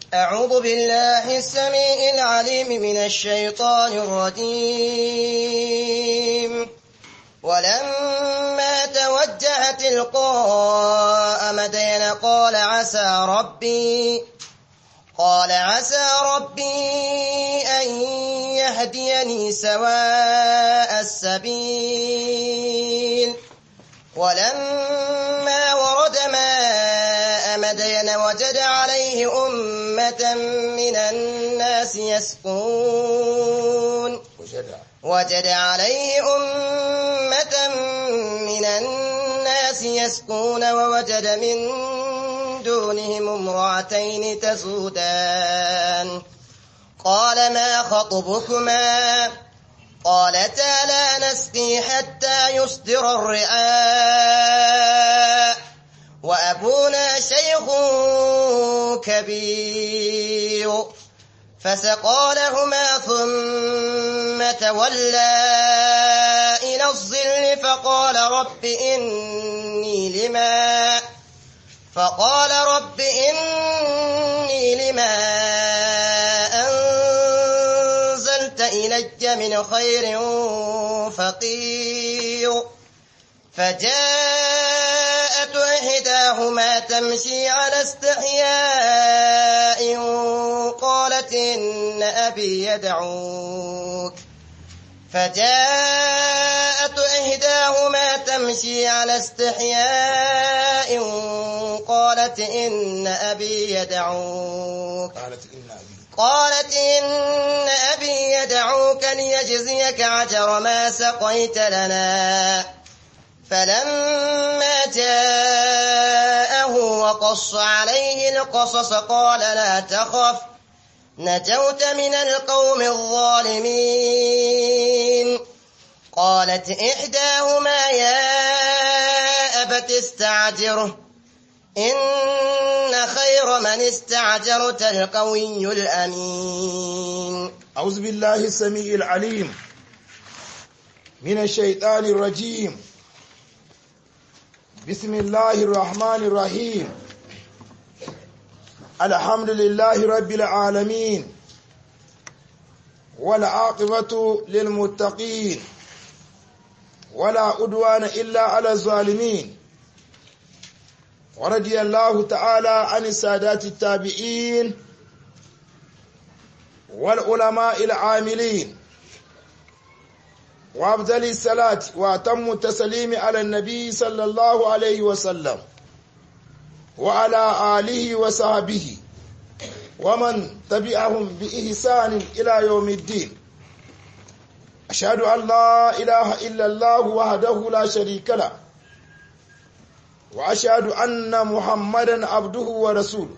أعوذ بالله السميع العليم من الشيطان الرجيم ولما توجه تلقاء مدين قال عسى ربي قال عسى ربي أن يهديني سواء السبيل ولما ورد ماء مدين وجد عليه أمة من الناس يسقون وجد عليه أمة من الناس يسقون ووجد من دونهم امرأتين تسودان قال ما خطبكما قالتا لا نسقي حتى يصدر الرعاء وأبونا شيخ كبير فسقى لهما ثم تولى إلى الظل فقال رب إني لما فقال رب إني لما أنزلت إلي من خير فقير فجاءت إحداهما تمشي على استحياء قالت إن أبي يدعوك فجاءت إحداهما تمشي على استحياء قالت إن أبي يدعوك قالت إن أبي قالت إن أبي يدعوك ليجزيك عجر ما سقيت لنا فلما جاءه وقص عليه القصص قال لا تخف نجوت من القوم الظالمين قالت إحداهما يا أبت استعجره إن خير من استعجرت القوي الأمين أعوذ بالله السميع العليم من الشيطان الرجيم بسم الله الرحمن الرحيم الحمد لله رب العالمين والعاقبة للمتقين ولا أدوان إلا على الظالمين ورضي الله تعالى عن السادات التابعين والعلماء العاملين وأفضل الصلاة وأتم التسليم على النبي صلى الله عليه وسلم وعلى آله وصحبه ومن تبعهم بإحسان إلى يوم الدين أشهد أن لا إله إلا الله وحده لا شريك له وأشهد أن محمدا عبده ورسوله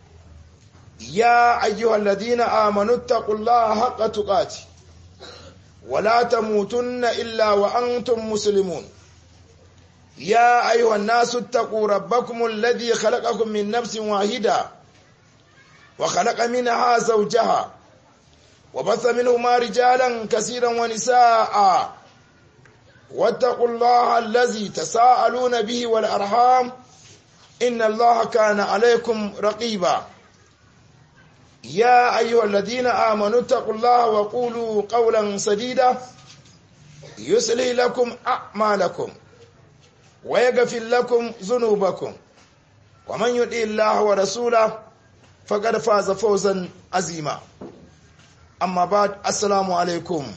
يا أيها الذين آمنوا اتقوا الله حق تقاته ولا تموتن إلا وأنتم مسلمون يا أيها الناس اتقوا ربكم الذي خلقكم من نفس واحدة وخلق منها زوجها وبث منهما رجالا كثيرا ونساء واتقوا الله الذي تساءلون به والأرحام إن الله كان عليكم رقيبا يا أيها الذين آمنوا اتقوا الله وقولوا قولا سديدا يسلي لكم أعمالكم ويغفر لكم ذنوبكم ومن يطع الله ورسوله فقد فاز فوزا عظيما أما بعد السلام عليكم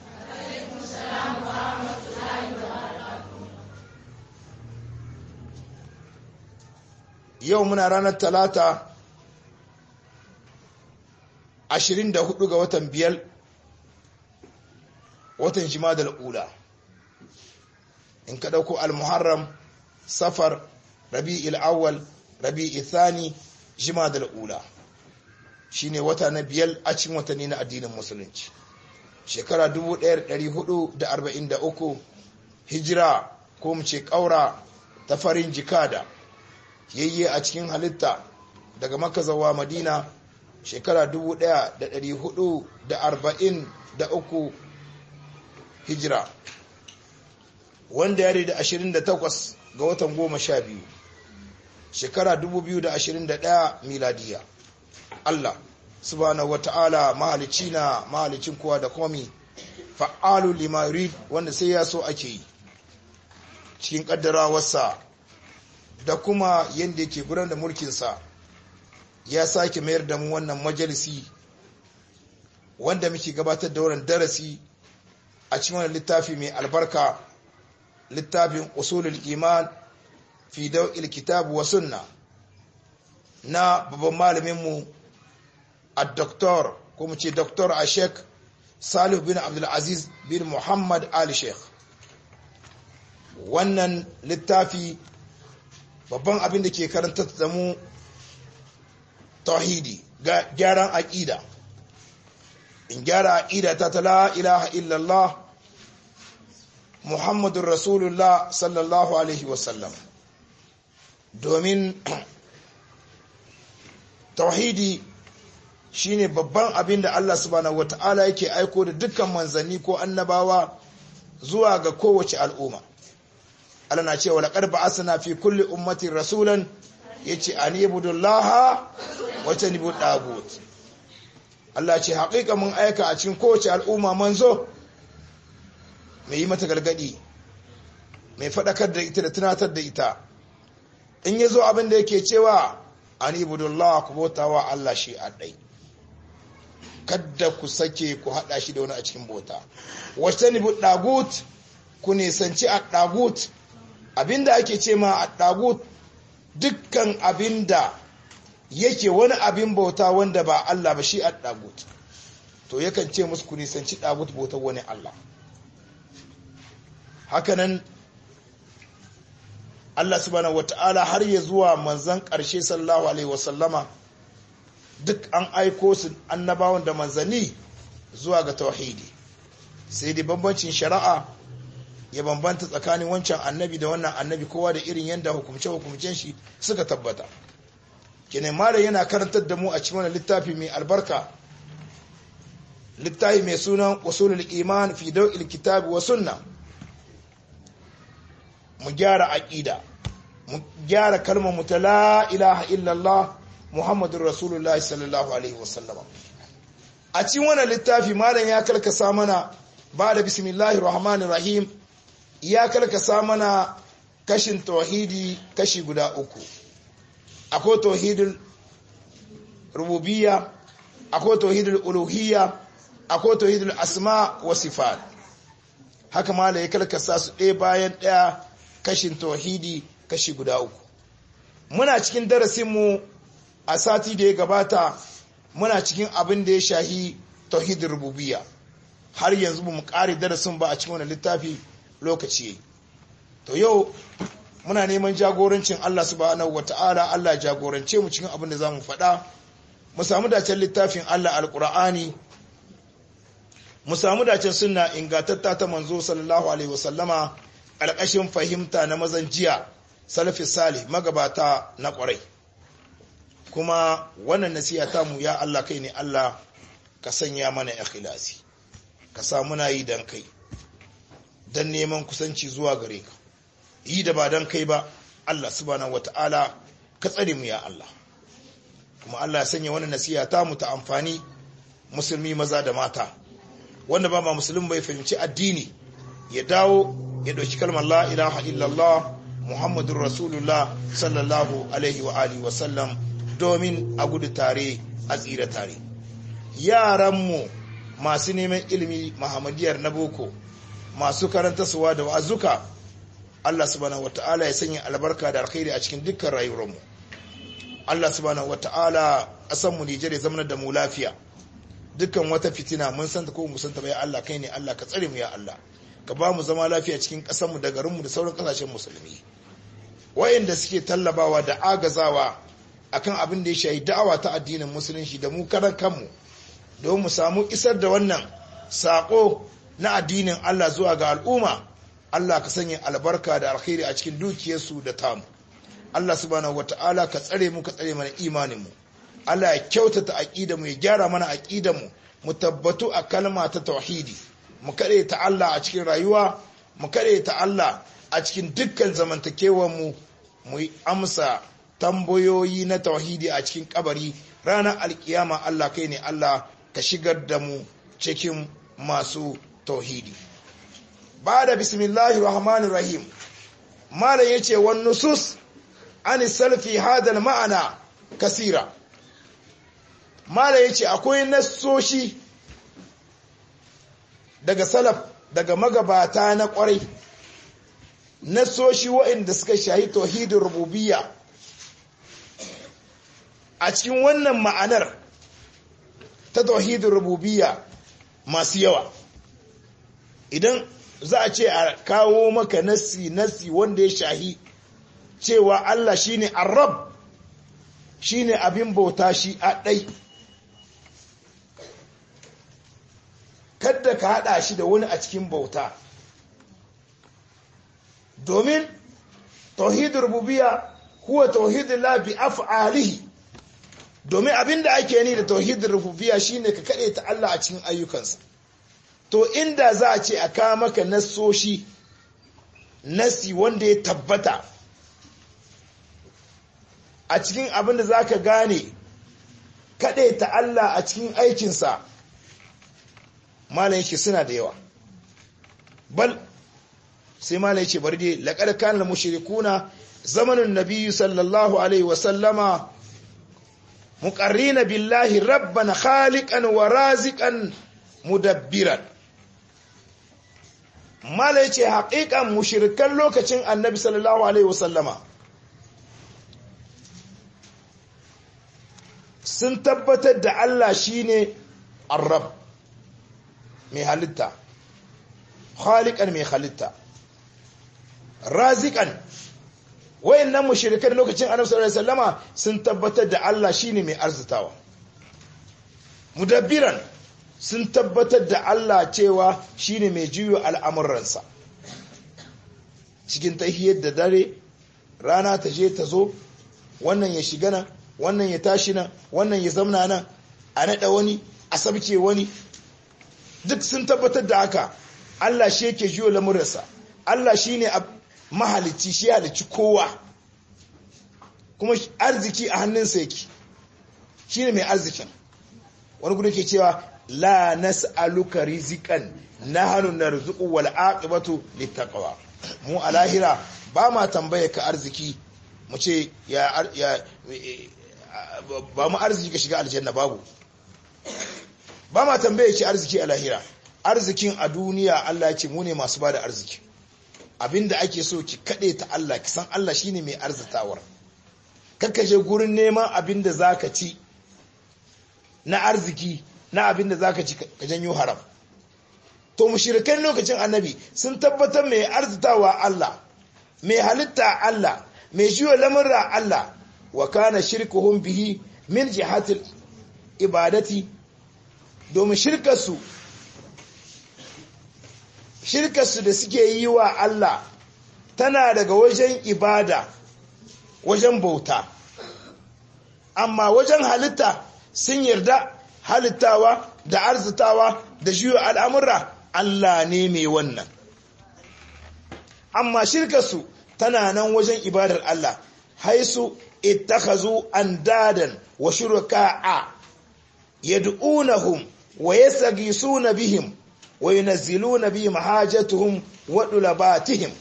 yau muna ranar talata 24 ga watan biyar watan jimadar ula in ka ɗauko al-muharram safar rabi'il awwal rabi'il thani jimadar ula shine wata na biyar a cikin watanni na addinin musulunci shekara 1443 hijira ko mu ce ƙaura ta farin jikada yayye a cikin halitta daga maka zawa madina shekara 1443 hijira wanda ya da 28 ga watan 12 shekara 2021 miladiya Allah subhanahu wata'ala mahalicci na mahalicin kowa da komi fa'alu lima yurid wanda sai ya so ake yi cikin kaddarawarsa da kuma yadda yake gudanar da mulkinsa ya sake mayar da mu wannan majalisi wanda muke gabatar da wannan darasi a cikin wannan littafi mai albarka littafin usulul iman fi daw'il kitab wa sunna na babban malaminmu a doktor ko mu ce doktor a sheik salih bin abdulaziz bin muhammad ali sheikh wannan littafi babban abin da ke karanta da mu tauhidi ga gyaran aƙida in gyara aƙida ta ta la ilaha illallah muhammadun rasulullah sallallahu alaihi wasallam domin tauhidi shine babban abin da Allah subhanahu wata'ala yake aiko da dukkan manzanni ko annabawa zuwa ga kowace al'umma Allah na cewa laqad ba'athna fi kulli ummatin rasulan yace an ibudullaha wa tanibu dagut Allah ce haƙiƙa mun aika a cikin kowace al'umma manzo mai yi mata gargadi mai faɗakar da ita da tunatar da ita in yazo abin da yake cewa an ibudullah ku bautawa Allah shi a ɗai kadda ku sake ku haɗa shi da wani a cikin bauta wata ni ɗagut ku nisanci a ɗagut abinda ake ce ma a ɗagut dukkan abinda yake wani abin bauta wanda ba Allah ba shi a ɗagut to yakan ce musu ku nisanci ɗagut bautar wani Allah hakanan Allah subhanahu wata'ala har ya zuwa manzan ƙarshe sallallahu alaihi wasallama duk an aiko su annabawan da manzanni zuwa ga tauhidi sai dai bambancin shari'a ya bambanta tsakanin wancan annabi da wannan annabi kowa da irin yadda hukumce-hukumcen shi suka tabbata kene mara yana karantar da mu a cikin wannan littafi mai albarka littafi mai sunan usulul iman fi daw'il kitabi wa sunna mu gyara aqida mu gyara kalmar mu ta la ilaha illallah muhammadur rasulullah sallallahu alaihi wasallam a cikin wannan littafi malam ya karkasa mana ba da bismillahir rahmanir rahim ya karkasa mana kashin tauhidi kashi guda uku akwai tauhidul rububiyya akwai tauhidul uluhiyya akwai tauhidul asma wa sifat haka malam ya karkasa su ɗaya bayan ɗaya kashin tauhidi kashi guda uku muna cikin darasinmu a sati da ya gabata muna cikin abin da ya shahi tauhidin rububiyya har yanzu ba mu ƙare darasin ba a cikin wani littafi lokaci to yau muna neman jagorancin Allah subhanahu wata'ala Allah jagorance mu cikin abin da za mu faɗa mu samu dacen littafin Allah alƙur'ani mu samu dacen sunna ingantatta ta manzo sallallahu alaihi wasallama ƙarƙashin fahimta na mazan jiya salafi salih magabata na ƙwarai kuma wannan nasiha ta mu ya Allah kai ne Allah ka sanya mana ikhlasi ka sa muna yi dan kai dan neman kusanci zuwa gare ka yi da ba dan kai ba Allah subhanahu wataala ka tsare mu ya Allah kuma Allah ya sanya wannan nasiha ta mu ta amfani musulmi maza da mata wanda ba ma musulmi bai fahimci addini ya dawo ya dauki kalmar la ilaha illallah muhammadur rasulullah sallallahu alaihi wa alihi wa sallam domin a gudu tare a tsira tare yaranmu masu neman ilimi mahamadiyar na boko masu karanta suwa da wa'azuka Allah subhanahu wata'ala ya sanya albarka da alkhairi a cikin dukkan rayuwarmu Allah subhanahu wata'ala ƙasar mu Nijar ya zama da mu lafiya dukkan wata fitina mun san ta ko mu san ta bai Allah kai ne Allah ka tsare mu ya Allah ka ba mu zama lafiya cikin ƙasar mu da garin mu da sauran ƙasashen musulmi wayanda suke tallabawa da agazawa akan abin da ya shayi da'awa ta addinin musulunci da mu karan kanmu don mu samu isar da wannan sako na addinin Allah zuwa ga al'umma Allah ka sanya albarka da alkhairi a cikin dukiyarsu da tamu Allah subhanahu wata'ala ka tsare mu ka tsare mana imaninmu Allah ya kyautata aqida mu ya gyara mana aqida mu mu tabbatu a kalma ta tauhidi mu kare ta Allah a cikin rayuwa mu kare ta Allah a cikin dukkan zamantakewar mu mu amsa tambayoyi na tauhidi a cikin kabari ranar alkiyama Allah kai ne Allah ka shigar da mu cikin masu tauhidi ba da bismillahir rahmanir rahim malam yace wan nusus an salfi hadal ma'ana kasira malam yace akwai nassoshi daga salaf daga magabata na kwarai nassoshi waɗanda suka shahi tauhidin rububiyya a cikin wannan ma'anar ta tauhidin rububiyya masu yawa idan za a ce a kawo maka nassi nassi wanda ya shahi cewa Allah shine arab shine abin bauta shi a ɗai kadda ka haɗa shi da wani a cikin bauta domin tauhidin rububiyya huwa tauhidin la bi af'alihi domin abinda ake ni da tauhidin rububiyya shine ka kade ta Allah a cikin ayyukansa to inda za a ce a kawo maka nassoshi nasi wanda ya tabbata a cikin abin da za ka gane kade ta Allah a cikin aikinsa malam yake suna da yawa bal sai malam yake bari dai laqad kana mushrikuna zamanin nabiyyu sallallahu alaihi wa sallama muqarrina billahi rabban khaliqan wa raziqan mudabbiran malam yace haƙiƙan mushrikan lokacin annabi sallallahu alaihi wa sallama sun tabbatar da Allah shine ar-rabb mai halitta khaliqan mai halitta raziqan wayannan mushrikan lokacin Annabi sallallahu alaihi wasallama sun tabbatar da Allah shine mai arzitawa mudabbiran sun tabbatar da Allah cewa shine mai juyo al'amuransa cikin tahiyar da dare rana ta je ta zo wannan ya shiga nan wannan ya tashi nan wannan ya zamna nan a nada wani a sabke wani duk sun tabbatar da haka Allah shi yake jiyo lamuransa Allah shi ne mahalicci shi halicci kowa kuma arziki a hannunsa yake shi ne mai arzikin wani gudu ke cewa la nas'aluka rizikan nahnu narzuqu wal aqibatu littaqwa mu a lahira ba ma tambaye ka arziki mu ce ya ya ba mu arziki ka shiga aljanna babu ba ma tambaye ki arziki a lahira arzikin a duniya Allah ya ce mu ne masu bada arziki abinda ake so ki kade ta Allah ki san Allah shine mai arzitawar kakka je gurin neman abinda zaka ci na arziki na abinda zaka ci ka janyo haram to mushrikan lokacin annabi sun tabbatar mai arzitawa Allah mai halitta Allah mai jiwa lamurra Allah wa kana shirkuhum bihi min jihatil ibadati domin shirkarsu shirkarsu da suke yi wa Allah tana daga wajen ibada wajen bauta amma wajen halitta sun yarda halittawa da arzitawa da juyo al'amurra Allah ne mai wannan amma shirkarsu tana nan wajen ibadar Allah haisu ittakhazu andadan wa shuraka'a yad'unahum wa yastaghithuna bihim wa yunazziluna bihim hajatuhum wa dulabatihim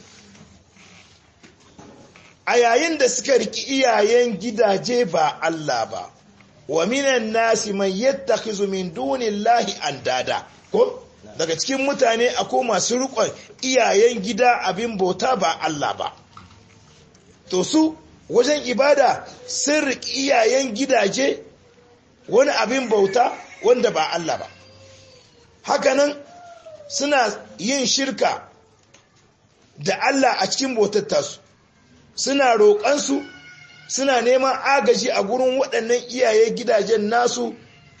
a yayin da suka riki iyayen gidaje ba Allah ba wa minan nasi man yattakhizu min dunillahi andada ko daga cikin mutane akwai masu rikon iyayen gida abin bauta ba Allah ba to su wajen ibada sun riki iyayen gidaje wani abin bauta wanda ba Allah ba hakanan suna yin shirka da Allah a cikin bautar tasu suna roƙansu suna neman agaji a gurin waɗannan iyaye gidajen nasu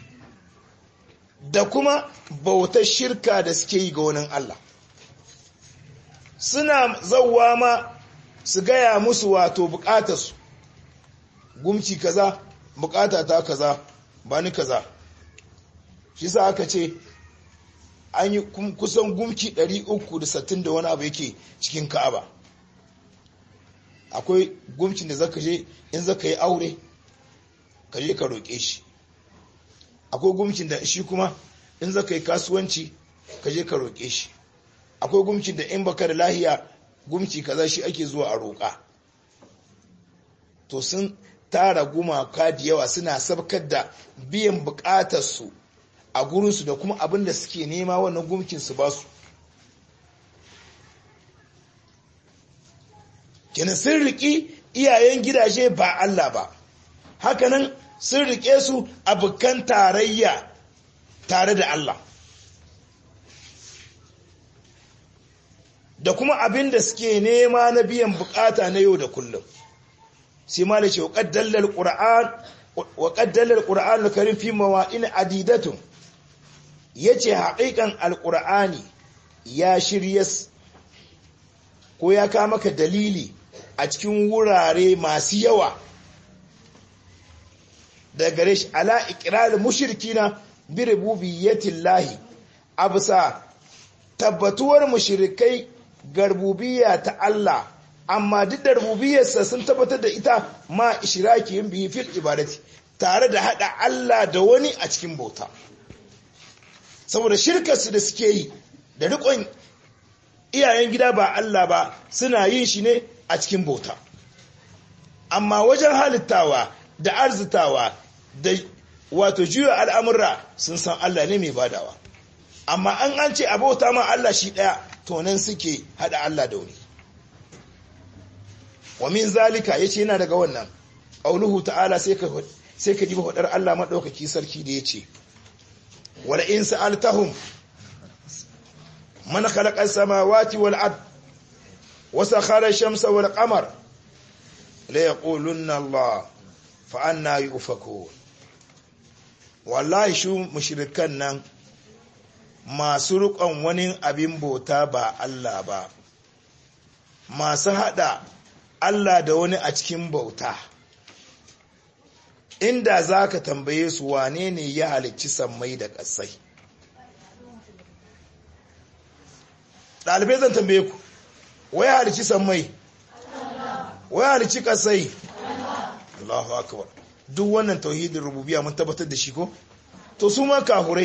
da kuma bautar shirka da suke yi ga wani Allah suna zauwa ma su gaya musu wato bukatarsu gumci kaza bukata ta kaza ba ni kaza shi sa aka ce an yi kusan gumki 360 da wani abu yake cikin ka'aba akwai gumcin da zaka je in zaka yi aure ka je ka roƙe shi akwai gumcin da shi kuma in zaka yi kasuwanci ka je ka roƙe shi akwai gumcin da in baka da lahiya gumci kaza shi ake zuwa a roƙa to sun tara gumaka da yawa suna sabkar da biyan buƙatarsu a gurinsu da kuma abin da suke nema wannan gumkin su ba su kenan sun riƙi iyayen gidaje ba Allah ba hakanan sun riƙe su abokan tarayya tare da Allah da kuma abin da suke nema na biyan bukata na yau da kullum sai ma da ce wa ƙaddalar ƙura'an karim fi mawa'in adidatun ya ce haƙiƙan alƙura'ani ya shirya ko ya kama ka dalili a cikin wurare masu yawa da gare shi ala ikirar mushrikina bi rububiyyatin lahi a bisa tabbatuwar mushrikai garbubiya ta Allah amma duk da rububiyarsa sun tabbatar da ita ma ishiraki yin bihi fil ibadati tare da hada Allah da wani a cikin bauta saboda shirkarsu da suke yi da rikon iyayen gida ba Allah ba suna yin shi ne a cikin bauta amma wajen halittawa da arzitawa da wato juya al'amurra sun san Allah ne mai badawa amma an an ce abauta ma Allah shi ɗaya to nan suke haɗa Allah da wani wa min zalika yace yana daga wannan qauluhu ta'ala sai ka sai ka diba hudar Allah madaukaki sarki da yace wala in sa'altahum man khalaqa as-samawati wal ard wa sakhara ash-shamsa wal qamar la yaqulunna Allah fa anna yufakun wallahi shu mushrikan nan masu rukon wani abin bauta ba Allah ba masu hada Allah da wani a cikin bauta inda za ka tambaye su wane ne ya halicci sammai da ƙasai ɗalibai zan tambaye ku wai halicci sammai wai halicci ƙasai Allahu akbar duk wannan tauhidin rububiya mun tabbatar da shi ko to su ma kahurai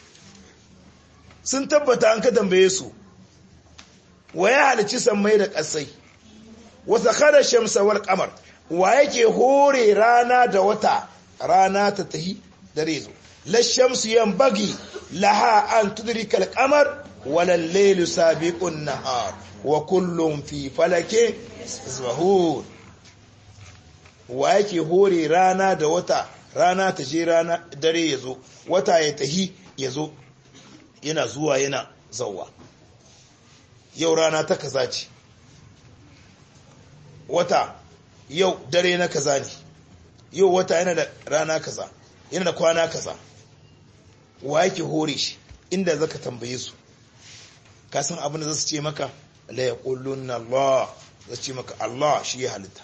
sun tabbata an ka tambaye su wa ya halicci sammai da ƙasai wata kada shamsa wal kamar wa yake hore rana da wata rana ta tahi dare zo la shamsu yanbaghi laha an tudrika al qamar wal laylu sabiqun nahar wa kullum fi falake yasbahun wa yake hore rana da wata rana ta je rana dare yazo wata ya tahi yazo yana zuwa yana zauwa yau rana ta kaza ce wata yau dare na kaza ne yau wata yana da rana kaza yana da kwana kaza wa yake hore shi inda zaka tambaye su ka san abin da zasu ce maka la yaquluna Allah zasu ce maka Allah shi ya halitta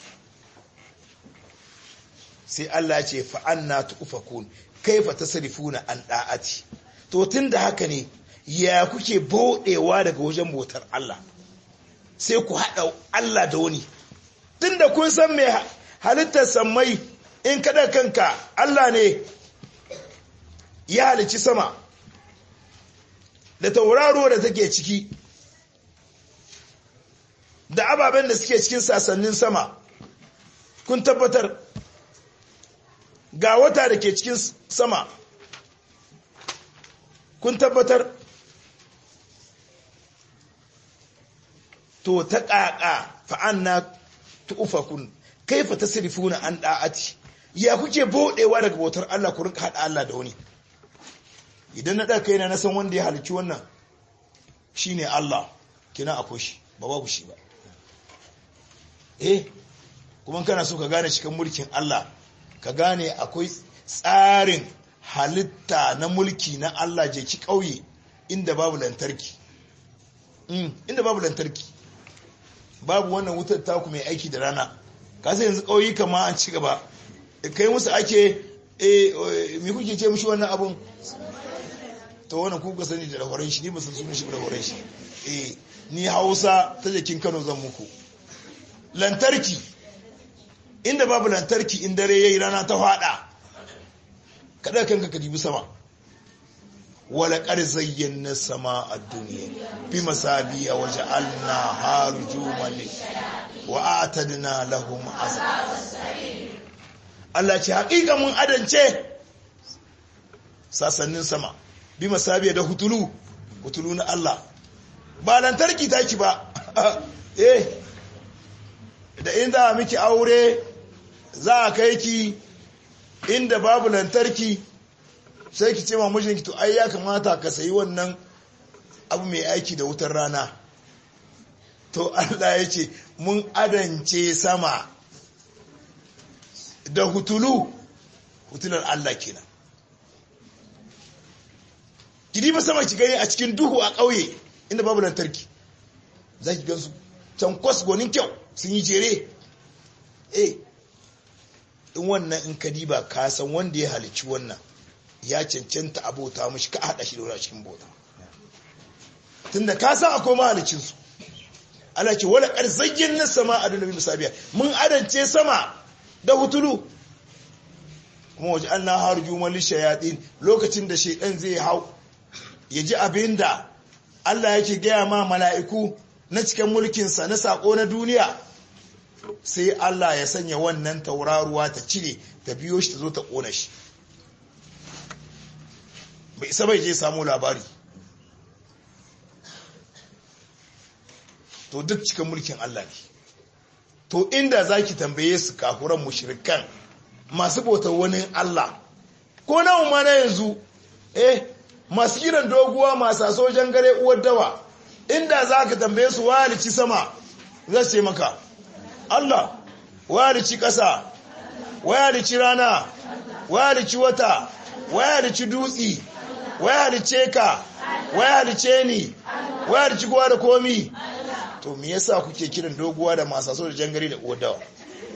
sai Allah ce fa anna tufakun kaifa tasrifuna an da'ati to tunda haka ne ya kuke bodewa daga wajen bautar Allah sai ku haɗa Allah da wani tunda kun san mai halittar sammai in kada kanka Allah ne ya halici sama da tauraro da take ciki da ababen da suke cikin sasannin sama kun tabbatar ga wata da ke cikin sama kun tabbatar to ta ƙaƙa fa'anna tu'ufakun kaifa tasrifuna an da'ati ya kuke bodewa daga bautar Allah ku rinka hada Allah da wani idan na ɗaga kaina na san wanda ya halicci wannan shine Allah kina akwai shi ba babu shi ba eh kuma kana so ka gane cikin mulkin Allah ka gane akwai tsarin halitta na mulki na Allah je ki kauye inda babu lantarki inda babu lantarki babu wannan wutar taku mai aiki da rana kasa yanzu ƙauyuka ma an ci gaba kai musu ake me kuke ce mushi wannan abun ta wannan kuka sani da lahoran shi ni ba san sunan shi da lahoran shi eh ni hausa ta jakin kano zan muku lantarki inda babu lantarki in dare yayi rana ta fada kada kanka ka dibi sama wala qad zayyana sama ad-dunya bi masabiya wa ja'alna harujuman wa a'tadna lahum azab Allah ce haƙiƙa mun adance sasannin sama bi masabiya da hutulu hutulu na Allah ba lantarki taki ba eh da inda miki aure za a kai ki inda babu lantarki sai ki ce ma mijinki to ai ya kamata ka sayi wannan abu mai aiki da wutar rana to Allah ya ce mun adance sama da hutulu hutular Allah kenan ki ba sama ki gani a cikin duhu a ƙauye inda babu lantarki za ki gansu can kwas gonin kyau sun yi jere eh in wannan in ka diba ka san wanda ya halicci wannan ya cancanta abota mashi ka haɗa shi da wani cikin bauta tunda ka san akwai mahalicinsu Allah ce wala ƙarzagin na sama a dunabi musabiya mun adance sama da hutulu kuma waje an na haru juman lishayaɗin lokacin da shaidan zai hau ya ji abin da Allah yake gaya ma mala'iku na cikin mulkinsa na saƙo na duniya sai Allah ya sanya wannan tauraruwa ta cire ta biyo shi ta zo ta ƙona shi bai isa bai je samu labari to duk cikin mulkin Allah ne to inda za ki tambaye su kafuran mushrikan masu bautar wani Allah ko nawa ma na yanzu eh masu kiran doguwa masu sojan gare uwar dawa inda za ka tambaye su walici sama zai ce maka Allah walici ƙasa walici rana walici wata walici dutsi walice ka walice ni walici kowa da komi to me yasa kuke kiran doguwa da masu sojan gare da uwar dawa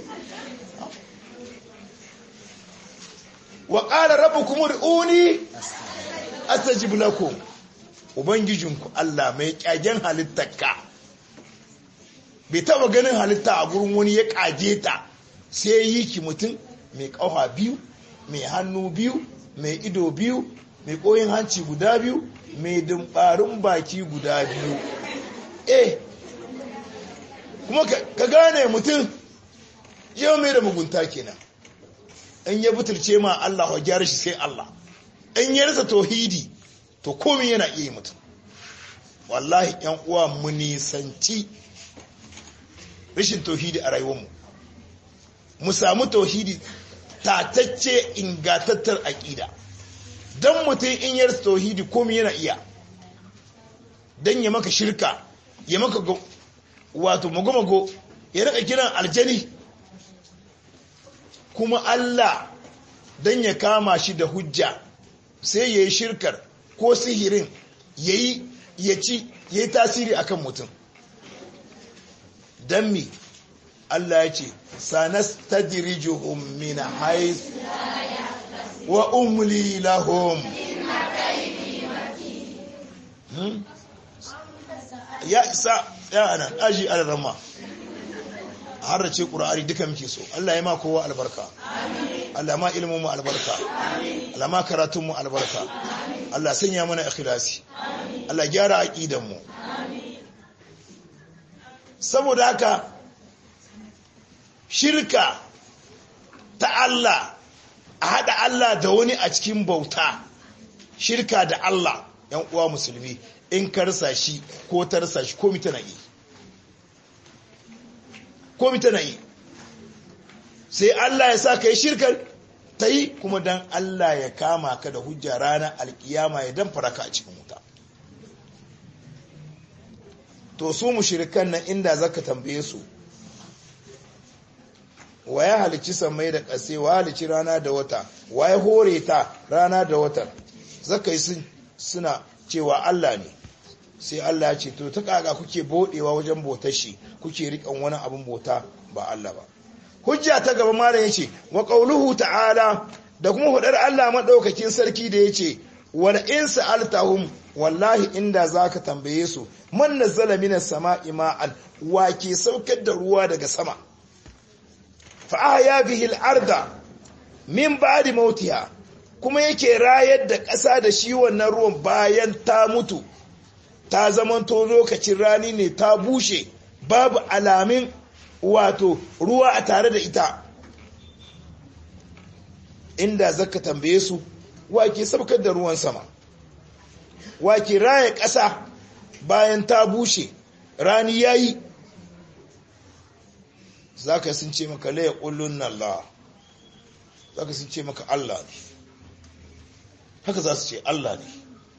wa ƙara rabu kuma uni astajib lakum ubangijinku Allah mai kyagen halittarka bai taba ganin halitta a gurin wani ya kage ta sai yi ki mutum mai ƙauha biyu mai hannu biyu mai ido biyu mai koyin hanci guda biyu mai dumbarin baki guda biyu eh kuma ka gane mutum yau mai da mugunta kenan in ya butulce ma Allah wa gyara shi sai Allah in ya rasa tauhidi to komai yana iya mutum wallahi yan uwa mu nisanci rashin tauhidi a rayuwarmu mu samu tauhidi tatacce ingatattar aƙida don mutum in ya rasa tauhidi komai yana iya don ya maka shirka ya maka wato mago-mago ya rika kiran aljani kuma Allah don ya kama shi da hujja sai ya yi shirkar ko sihirin ya yi ya ci ya yi tasiri akan mutum don mi Allah ya ce sanas ta dirijuhun min hais wa umli lahum ya isa ya anan aji alarama har ce ƙura'ari duka muke so Allah ya ma kowa albarka Allah ma ilimin mu albarka Allah ma karatun mu albarka Allah sanya mana ikhlasi Allah gyara aqidan mu saboda haka shirka ta Allah a hada Allah da wani a cikin bauta shirka da Allah yan uwa musulmi in karsa shi ko tarsa shi ko mitana yi ko tana yi sai Allah ya sa ka yi shirkar ta yi kuma don Allah ya kama ka da hujja ranar alkiyama ya dan faraka a cikin wuta to su mushrikan nan inda zaka tambaye su wa ya halici samai da ƙase wa halici rana da wata wa ya hore ta rana da watan zaka yi suna cewa Allah ne sai Allah ya ce to ta kaga kuke bodewa wajen botar shi kuke rikan wani abin bota ba Allah ba hujja ta gaba malam yace wa qauluhu ta'ala da kuma hudar Allah madaukakin sarki da yace wal in sa'altahum wallahi inda zaka tambaye su man nazzala minas sama'i ma'an wa ke saukar da ruwa daga sama fa ahya bihi al-arda min ba'di mautiha kuma yake rayar da ƙasa da shi wannan ruwan bayan ta mutu ta zamanto lokacin rani ne ta bushe babu alamin wato ruwa a tare da ita inda zaka tambaye su wake sabkar da ruwan sama wake raya ƙasa bayan ta bushe rani yayi zaka sun ce maka la yaqulun Allah zaka sun ce maka Allah ne haka za su ce Allah ne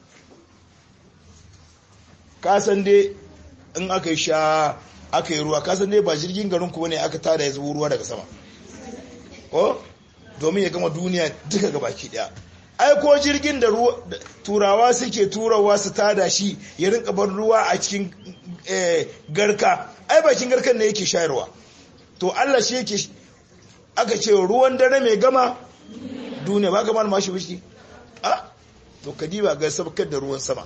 kasan dai in aka yi sha aka yi ruwa kasan dai ba jirgin garin kuma ne aka tada ya zubo ruwa daga sama ko domin ya gama duniya duka ga baki daya ai ko jirgin da turawa suke turawa su tada shi ya rinka bar ruwa a cikin garka ai bakin garkan ne yake shayarwa to Allah shi yake aka ce ruwan dare mai gama duniya ba gama mashi wuce a to kadiba ga sabkar da ruwan sama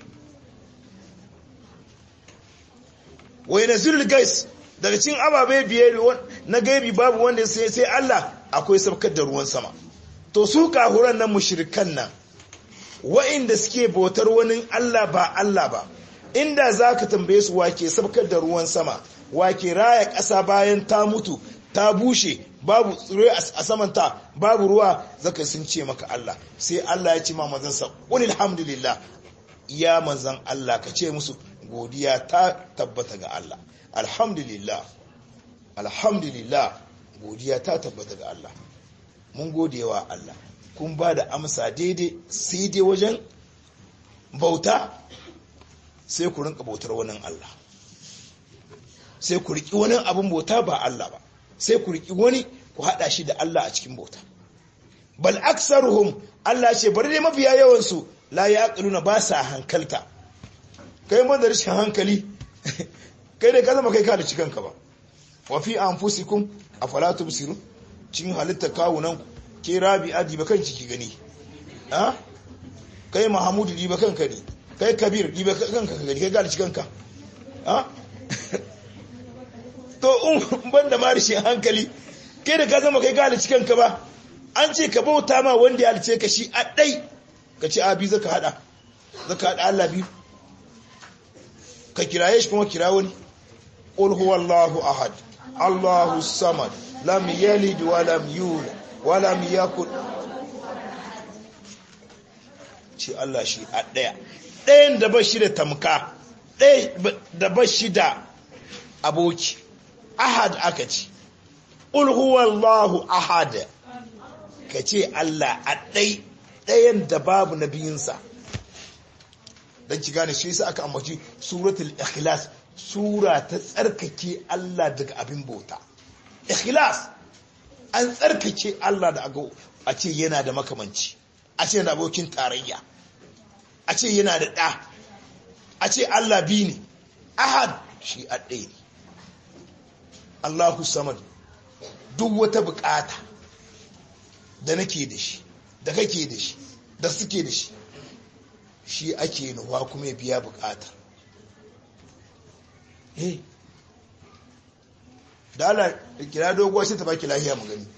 wai nazirul gais daga cikin ababe biye na gaibi babu wanda sai sai Allah akwai sabkar da ruwan sama to su kahuran nan mushrikan nan wa'inda suke bautar wani Allah ba Allah ba inda zaka tambaye su wake sabkar da ruwan sama wake raya ƙasa bayan ta mutu ta bushe babu tsire a samanta babu ruwa zaka sun ce maka Allah sai Allah ya ce ma manzansa qul alhamdulillah ya manzan Allah ka ce musu godiya ta tabbata ga Allah alhamdulillah alhamdulillah godiya ta tabbata ga Allah mun godewa Allah kun ba da amsa daidai sai dai wajen bauta sai ku rinka bautar wani Allah sai ku riki wani abin bauta ba Allah ba sai ku riki wani ku hada shi da Allah a cikin bauta bal aksaruhum Allah ce bari dai mafiya yawan su la yaqiluna ba sa hankalta kai mun da rashin hankali kai da ka zama kai ka da cikin ka ba wa fi anfusikum afala tubsirun cikin halitta kawunan ku ke rabi'a diba kan ciki gani ha kai mahamudu diba kanka ne kai kabir diba kanka ka gani kai ga da cikin ka ha to in ban da marishi hankali kai da ka zama kai ka da cikin ka ba an ce ka bauta ma wanda ya halice ka shi a dai ka ce abi zaka hada zaka hada Allah biyu ka kiraye shi kuma kira wani qul huwallahu ahad allahu samad lam yalid wa lam yulad wa lam yakul ce Allah shi a daya dayan da ba shi da tamka ɗaya da ba shi da aboki ahad aka ce qul huwallahu ahad ka ce Allah a ɗai ɗayan da babu nabiyinsa don ki gane shi sa aka ambaci suratul ikhlas sura ta tsarkake Allah daga abin bauta ikhlas an tsarkake Allah da a ce yana da makamanci a ce yana abokin tarayya a ce yana da ɗa a ce Allah bi ne ahad shi a ɗaya ne Allahu samad duk wata bukata da nake da shi da kake da shi da suke da shi shi ake nuwa kuma ya biya bukata eh da ala kira doguwa shi ta baki lahiya mu gani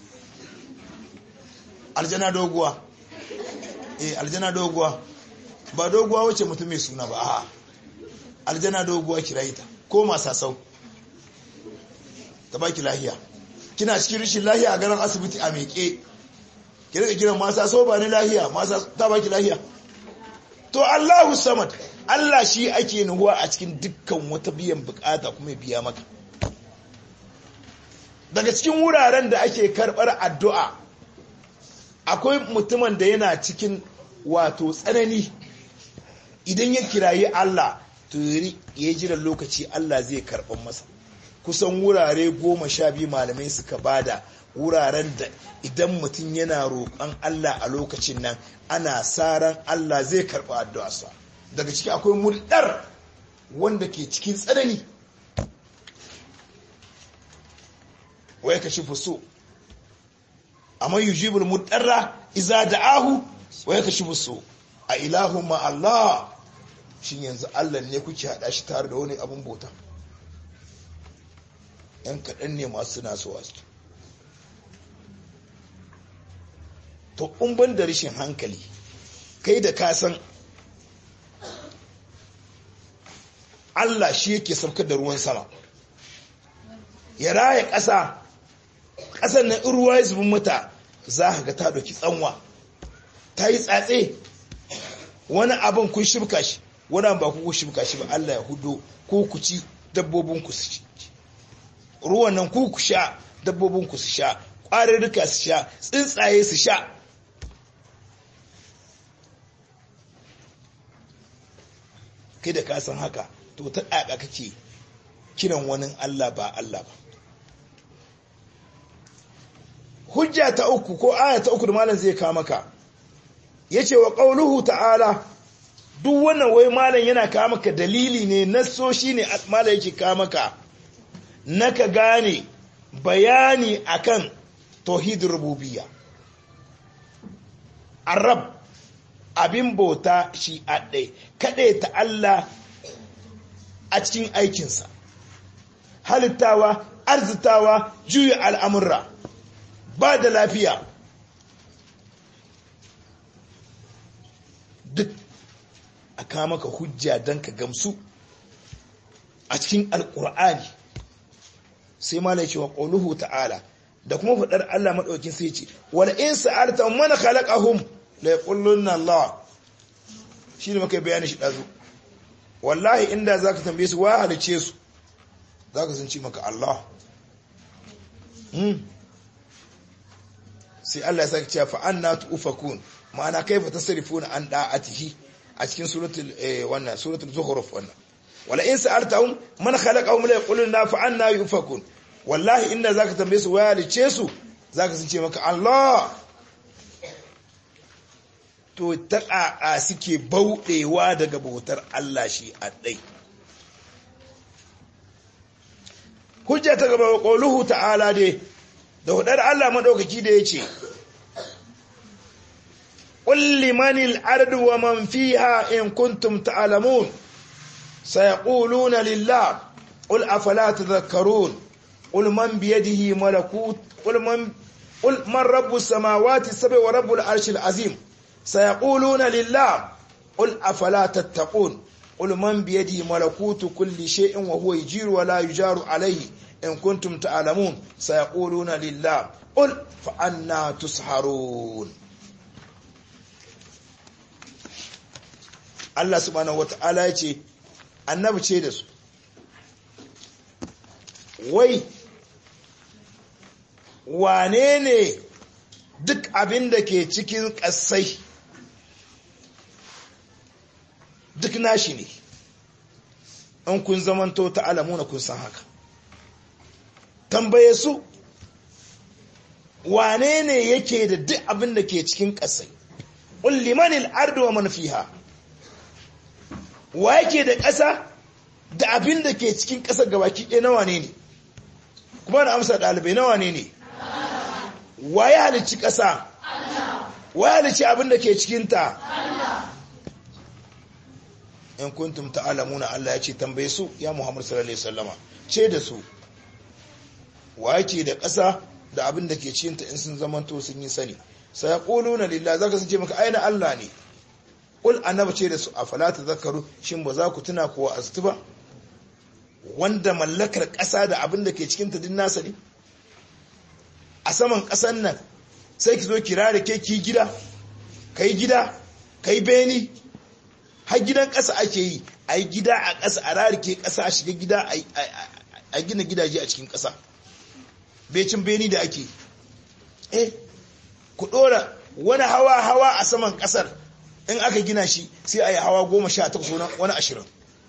aljana doguwa eh aljana doguwa ba doguwa wace mutum mai suna ba a aljana doguwa kira ita ko masasau ta baki lahiya kina cikin rishin lahiya a garin asibiti a meke ki rika kiran masa so ba ni lahiya masa ta baki lahiya to Allahu samad Allah shi ake nuhuwa a cikin dukkan wata biyan bukata kuma biya maka daga cikin wuraren da ake karbar addu'a akwai mutumin da yana cikin wato tsanani idan ya kirayi Allah to ya jira lokaci Allah zai karɓar masa kusan wurare goma sha biyu malamai suka bada wuraren da idan mutum yana roƙon Allah a lokacin nan ana saran Allah zai karɓi addu'arsa daga ciki akwai mulɗar wanda ke cikin tsanani wai ka shi fuso amma yujibul mulɗarra iza da'ahu wai ka shi fuso a ilahun ma Allah shi yanzu Allah ne kuke haɗa shi tare da wani abin bauta ‘yan kaɗan ne masu suna so wasu to ban da rashin hankali kai da ka san Allah shi yake saukar da ruwan sama ya raya ƙasa ƙasar na ruwa ya zubin mata za ka ga ta doki tsanwa ta yi tsatse wani abin kun shibka shi wani ba ku shibka shi ba Allah ya hudo ko ku ci dabbobin ku su ci ruwan nan ku ku sha dabbobin ku su sha ƙwararruka su sha tsuntsaye su sha kai da ka san haka to ta ƙaƙa kake kiran wani Allah ba Allah ba hujja ta uku ko aya ta uku da malam zai kawo maka yace wa qauluhu ta'ala duk wannan wai malam yana kawo maka dalili ne nasso shine malam yake kawo maka naka gane bayani akan tauhid rububiyya arab abin bauta shi a ɗai kaɗai ta Allah a cikin aikinsa halittawa arzitawa juya al'amurra ba da lafiya duk a kama ka hujja don ka gamsu a cikin alƙur'ani sai malai cewa ƙoluhu ta'ala da kuma faɗar Allah maɗaukin sai ce wani in sa'arta mana khalaqahum la yaqulunna Allah shine muka bayani shi dazu wallahi inda zaka tambaye su wa halice su zaka sun ce maka Allah hmm sai Allah ya saka cewa fa anna tufakun ma'ana kaifa tasrifuna an da'atihi a cikin suratul wannan suratul zukhruf wannan wala in sa'altahum man khalaqahum la yaquluna fa anna yufakun wallahi inda zaka tambaye su wa halice su zaka sun ce maka Allah to ta ƙaƙa suke bauɗewa daga bautar Allah shi a ɗai. Hujja ta gaba ƙoluhu ta'ala dai, da hudar Allah maɗaukaki da ya ce, Ƙulli manil ardu wa man fiha in kuntum ta'alamun, sayaquluna lillah, ƙul afala tadhakkarun, ƙul man biyadihi malakut, ƙul man قل من رب السماوات السبع ورب العرش العظيم سيقولون لله قل أفلا تتقون قل من بيده ملكوت كل شيء وهو يجير ولا يجار عليه إن كنتم تعلمون سيقولون لله قل فأنا تسحرون Allah subhanahu wata'ala ya ce annabi ce da su wai wane ne duk abin da ke cikin ƙasai duk nashi ne in kun zamanto ta alamuna kun san haka tambaye su wane ne yake da duk abin da ke cikin ƙasai ullimanil ardu wa man fiha wa yake da ƙasa da abin da ke cikin ƙasar gabaki ɗaya nawa ne ne kuma da amsa ɗalibai nawa ne ne wa ya halicci ƙasa wa ya halicci abin da ke cikinta in kuntum ta'alamuna Allah ya ce tambaye su ya Muhammad sallallahu alaihi wasallama ce da su wa yake da ƙasa da abin da ke cikinta in sun zamanto sun yi sani sai yaquluna lillahi zaka sun ce maka aina Allah ne Ƙul annaba ce da su a falata zakaru shin ba za ku tuna kowa aztu ba wanda mallakar ƙasa da abin da ke cikin ta din nasa ne a saman ƙasan nan sai ki zo kira da ke ki gida kai gida kai beni har gidan ƙasa ake yi a yi gida a ƙasa a rarike ƙasa a shiga gida a gina gidaje a cikin ƙasa becin beni da ake eh ku ɗora wani hawa hawa a saman ƙasar in aka gina shi sai a yi hawa goma sha takwas wani ashirin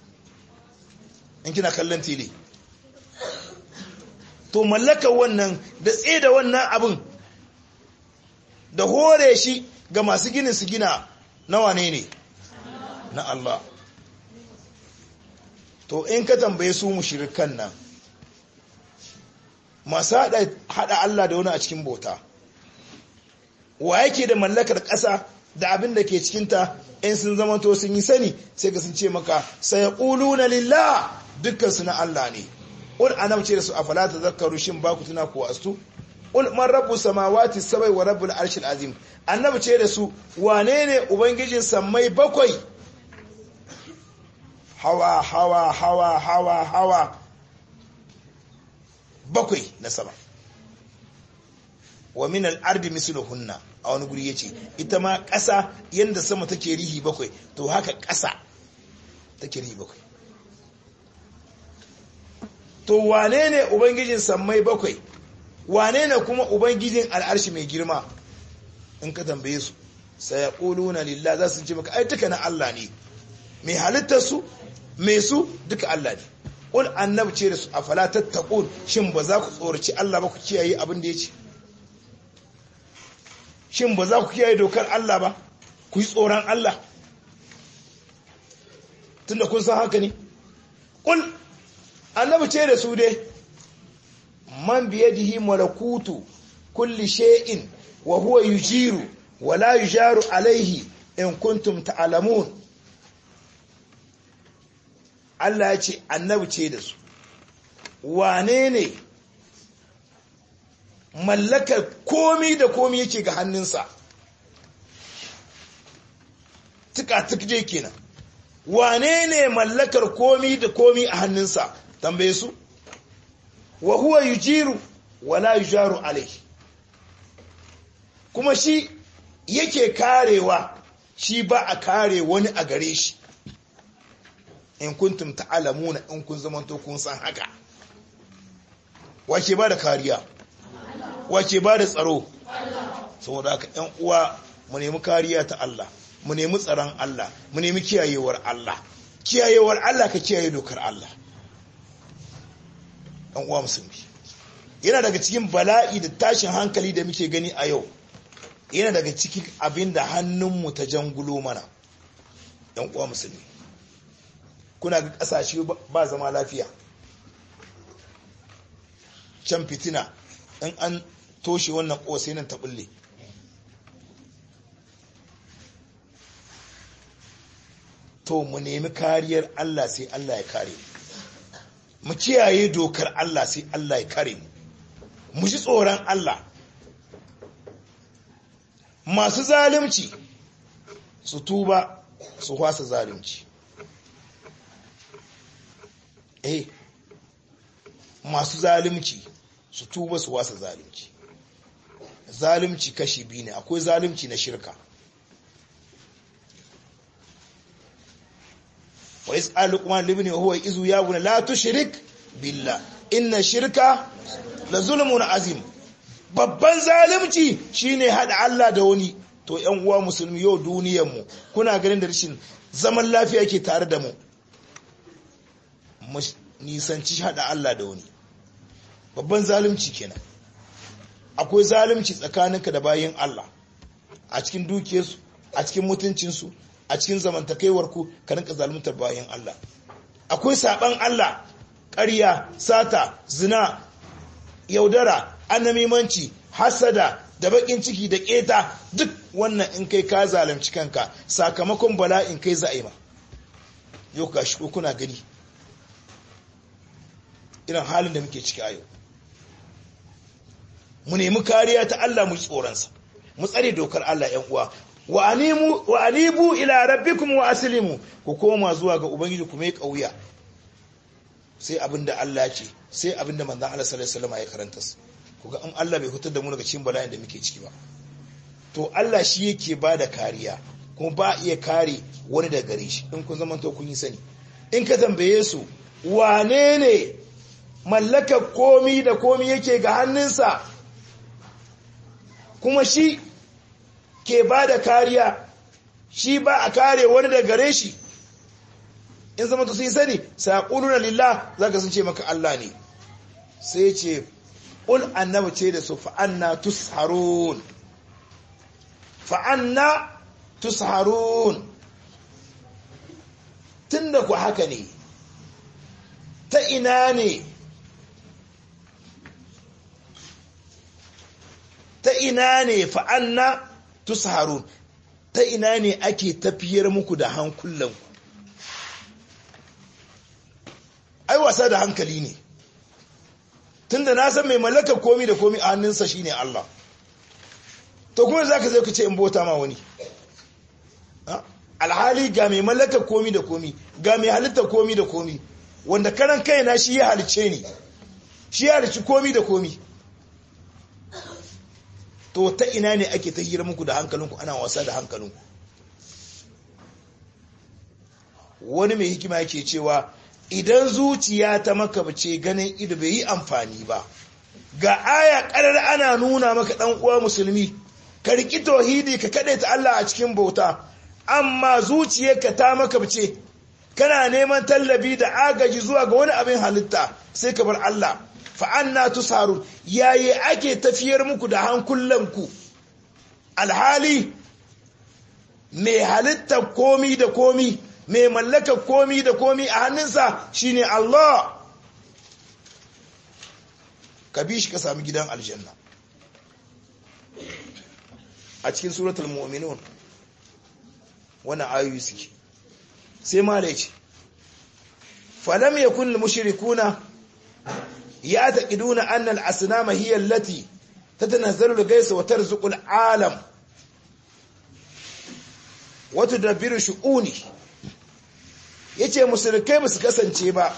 in kina kallon tele to mallaka wannan da tsaye da wannan abin da hore shi ga masu ginin su gina na wane ne na Allah to in ka tambaye su mushrikan nan masu hada Allah da wani a cikin bauta wa yake da mallakar ƙasa da abin da ke cikinta in sun zama to sun yi sani sai ka sun ce maka sai na lillah dukkan su na Allah ne ul anam ce da su afala tazakkaru shin ba ku tuna ku astu ul man rabbu samawati sabai wa rabbul arshil azim annabi ce da su wane ne ubangijin sammai bakwai hawa hawa hawa hawa hawa bakwai na sama wa min al-ardi misluhunna a wani guri yace ita ma ƙasa yanda sama take rihi bakwai to haka ƙasa take rihi bakwai to wane ne ubangijin sammai bakwai wane ne kuma ubangijin al'arshi mai girma in ka tambaye su sai yaquluna lillah za su ce maka ai duka na Allah ne mai halittar su mai su duka Allah ne ul annab ce da su afala tattaqun shin ba za ku tsoraci Allah ba ku kiyaye abin da yace shin ba za ku kiyaye dokar Allah ba ku yi tsoron Allah tunda kun san haka ne ul annabi ce da su dai man biyadihi malakutu kulli shay'in wa huwa yujiru wa la yujaru alaihi in kuntum ta'lamun Allah ya ce annabi ce da su wane ne mallakar komi da komi yake ga hannunsa tuka-tuk je kenan wane ne mallakar komi da komi a hannunsa tambaye su wa huwa yujiru wala yujaru alaihi kuma shi yake karewa shi ba a kare wani a gare shi in kuntum ta'lamuna in kun zamanto kun san haka wace ba da kariya wace ba da tsaro saboda haka ƴan uwa mu nemi kariya ta Allah mu nemi tsaron Allah mu nemi kiyayewar Allah kiyayewar Allah ka kiyaye dokar Allah ɗan uwa musulmi yana daga cikin bala'i da tashin hankali da muke gani a yau yana daga cikin abin da hannunmu ta jangulo mana ɗan uwa musulmi kuna ga ƙasashe ba zama lafiya can fitina in an toshe wannan ƙosai nan ta bulle to mu nemi kariyar Allah sai Allah ya kare mu kiyaye dokar Allah sai Allah ya kare mu mu ji tsoron Allah masu zalunci su tuba su hwasa zalunci eh masu zalunci su tuba su wasa zalunci zalunci kashi biyu ne akwai zalunci na shirka wa is'alu kuma libni huwa izu ya buna la tushrik billah inna shirka la zulmun azim babban zalunci shine hada Allah da wani to ƴan uwa musulmi yau duniyar mu kuna ganin da rashin zaman lafiya yake tare da mu nisanci hada Allah da wani babban zalunci kenan akwai zalunci tsakaninka da bayin Allah a cikin dukiyarsu a cikin mutuncinsu a cikin zamantakaiwarku ka rinka zaluntar bayin Allah akwai saban Allah ƙarya sata zina yaudara annamimanci hasada da bakin ciki da keta duk wannan in kai ka zalunci kanka sakamakon bala'in kai za'ima yau ka shi kuna gani irin halin da muke ciki a yau mu nemi kariya ta Allah mu tsoronsa mu tsare dokar Allah ‘yan uwa wa anibu ila rabbikum wa aslimu ku koma zuwa ga ubangiji ku mai kauya sai abinda Allah ce sai abinda manzon Allah sallallahu alaihi wasallam ya karanta su kuga in Allah bai hutar da mu daga cikin bala'in da muke ciki ba to Allah shi yake bada kariya kuma ba iya kare wani da gare shi in kun zama to kun yi sani in ka tambaye su wane ne mallakar komi da komi yake ga hannunsa kuma shi ke ba da kariya shi ba a kare wani da gare shi in zama ta sun sani saƙonuna lillah za ka sun ce maka Allah ne sai ce ƙul annabi ce da su fa'anna tusharun fa'anna tusharun tun da ku haka ne ta ina ne ta ina ne fa'anna tusharun ta ina ne ake tafiyar muku da hankulanku ai wasa da hankali ne tunda na san mai mallakar komi da komi a hannunsa shine Allah to kuma zaka zai ka ce in bota ma wani alhali ga mai mallakar komi da komi ga mai halitta komi da komi wanda karan kaina shi ya halice ni shi ya halici komi da komi to ta ina ne ake ta hira muku da hankalinku ana wasa da hankalinku wani mai hikima yake cewa idan zuciya ta makabce ganin ido bai yi amfani ba ga aya karar ana nuna maka dan uwa musulmi ka riki tauhidi ka kade ta Allah a cikin bauta amma zuciyarka ta makabce kana neman tallabi da agaji zuwa ga wani abin halitta sai ka bar Allah fa anna tusaru yayi ake tafiyar muku da hankulanku alhali mai halitta komi da komi mai mallaka komi da komi a hannunsa shine Allah ka bi shi ka sami gidan aljanna a cikin suratul mu'minun wannan ayoyi suke sai ma da yace falam yakun lil mushrikuna ya'taqiduna anna al asnama hiya allati tatanazzalu al ghaysa wa tarzuqu al alam wa tudabbiru shu'uni yace mushrikai ba su kasance ba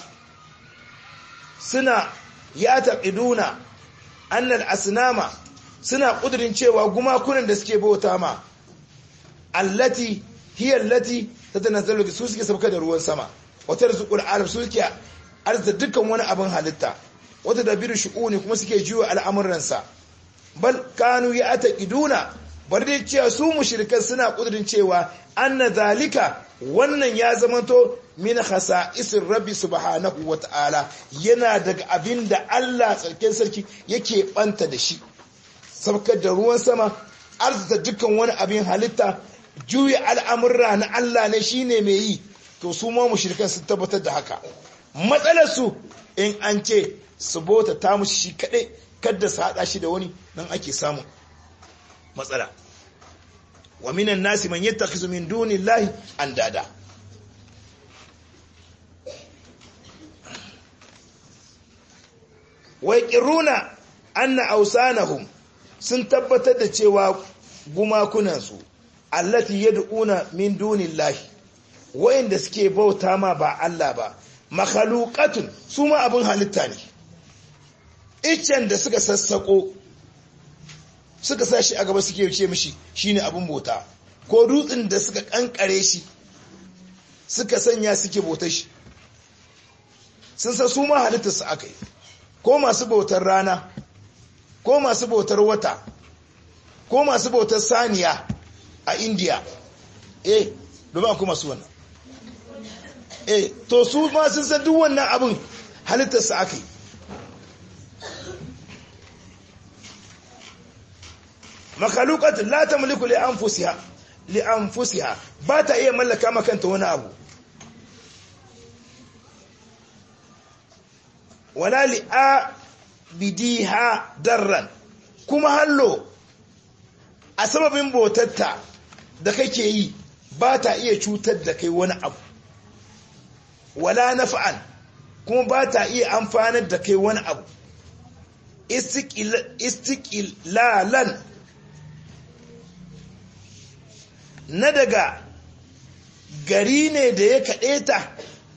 suna ya'taqiduna anna al asnama suna kudirin cewa gumakunan da suke bauta ma allati hiya allati tatanazzalu su suke sauka da ruwan sama wata rizqul alam su suke arza dukkan wani abin halitta wata dabiru shu'uni kuma suke juya al'amuransa bal kanu ya ataqiduna bar dai cewa su mushrikan suna kudirin cewa anna zalika wannan ya zamanto min khasa'isir rabbi subhanahu wata'ala yana daga abinda Allah tsarkin sarki yake banta da shi sabkar da ruwan sama arzuta dukkan wani abin halitta juya al'amurra na Allah ne shi ne mai yi to su ma mushrikan sun tabbatar da haka matsalarsu in an ce su bota ta mushi shi kaɗai kadda su haɗa shi da wani nan ake samun matsala wa minan nasi man yattakhizu min dunillahi andada wa yaqiruna anna awsanahum sun tabbatar da cewa gumakunansu allati yad'una min dunillahi wayanda suke bauta ma ba Allah ba makhluqatun su ma abin halitta ne iccen da suka sassako suka sa shi a gaba suke ce mishi shine abin bauta ko dutsen da suka kankare shi suka sanya suke bautar shi sun san su ma halittar su akai ko masu bautar rana ko masu bautar wata ko masu bautar saniya a india eh domin akwai masu wannan eh to su ma sun san duk wannan abin halittarsa aka yi makalukat la tamliku li anfusiha li anfusiha ba ta iya mallaka makanta wani abu wala li bidiha darran kuma hallo a sababin botatta da kake yi ba ta iya cutar da kai wani abu wala nafa'an kuma ba ta iya amfanar da kai wani abu istiqilalan na daga gari ne da ya kaɗe ta